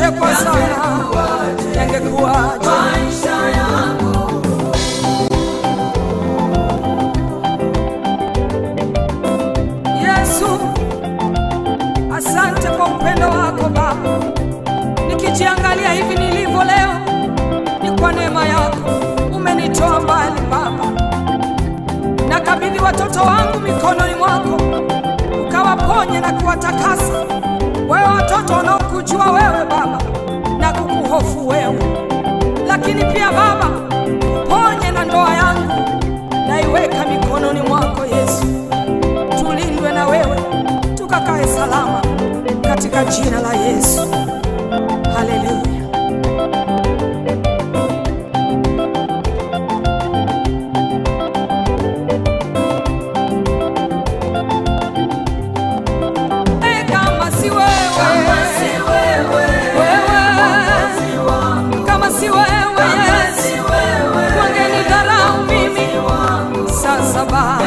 ningetekwa sana, yangekuwaje? maisha yangu Yesu, asante kwa upendo wako Baba. Nikijiangalia hivi nilivyo leo, ni kwa neema yako umenitoa mbali Baba. Nakabidhi watoto wangu mikononi mwako, ukawaponye na kuwatakasa wewe, watoto wanaokujua wewe Baba na kukuhofu wewe. Lakini pia Baba, ponye na ndoa yangu, naiweka mikononi mwako Yesu tulindwe na wewe tukakae salama katika jina la Yesu. Haleluya. Eh, kama si wewe, kama si wewe wewe, Mwokozi wangu kama si wewe kama Yesu, si wewe wangenidharau mimi wangu sasa Baba.